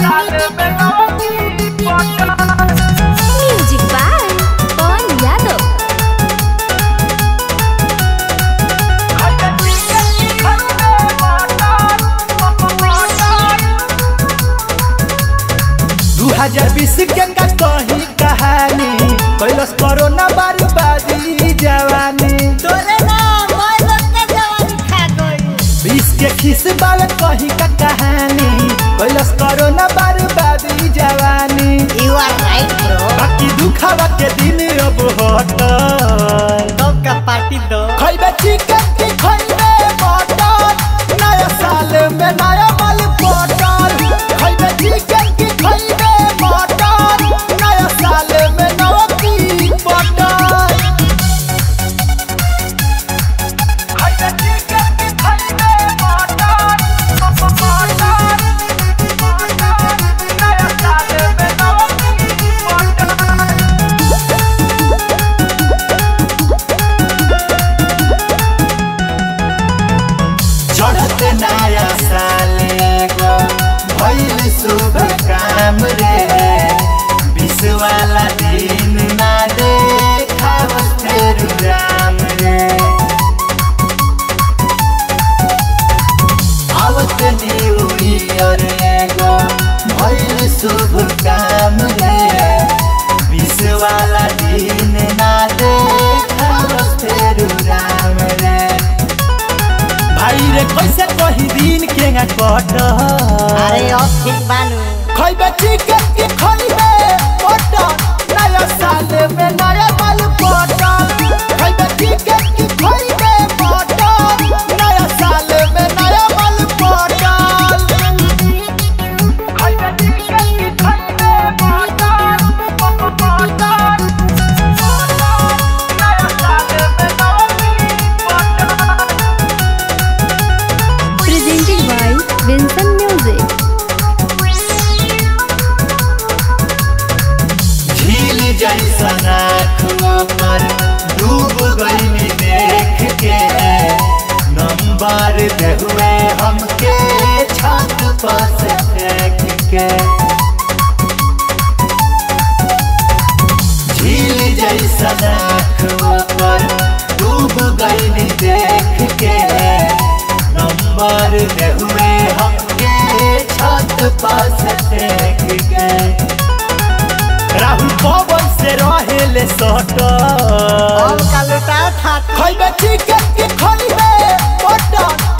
music by पवन यादव दू हजार बीस के का कही कहानी कैलस कोरोना बर्बादी जवानी तोरे ना मैं लोग के जवानी खा गई बीस के खिस बाल कही का कहानी कैलस कोरोना बर्बादी जवानी यू आर राइट ब्रो बाकी दुखावा के दिन अब हटल तब का पार्टी दो खैबे चिकन की खैबे मटन नया साल में नया माल पटल खैबे चिकन की खैबे मटन नया साल में नया की पटल खैबे चिकन की खैबे मटन मटन नया साल में नया की पटल चढ़त नया साले गो भइल शुभ काम रे विश वाला दिन ना देखाव फेर राम रे आवत न्यू ईयर गो भइल शुभ काम रे विश वाला दिन ना देखाव फेर राम रे भाई रे कैसे कही दिन के ना कट अरे अब ठीक बानू खैबे चिकन के खैबे मटन नया साल में नया माल पटन खैबे चिकन के खैबे मटन नया साल में नया माल पटन खैबे चिकन के खैबे मटन मटन नया साल में नया pattern presented by Vinson music झील जैसन आँखों पर डूब गई देख के नंबर दे हुए हमके छत पर से फेंक के झील जैसन आँखों पर डूब गई देख के नंबर दे हुए हमके छत पर से फेंक के राहुल पवन से रहेले सटल अब का लुटा था खैबे चिकन के खैबे मटन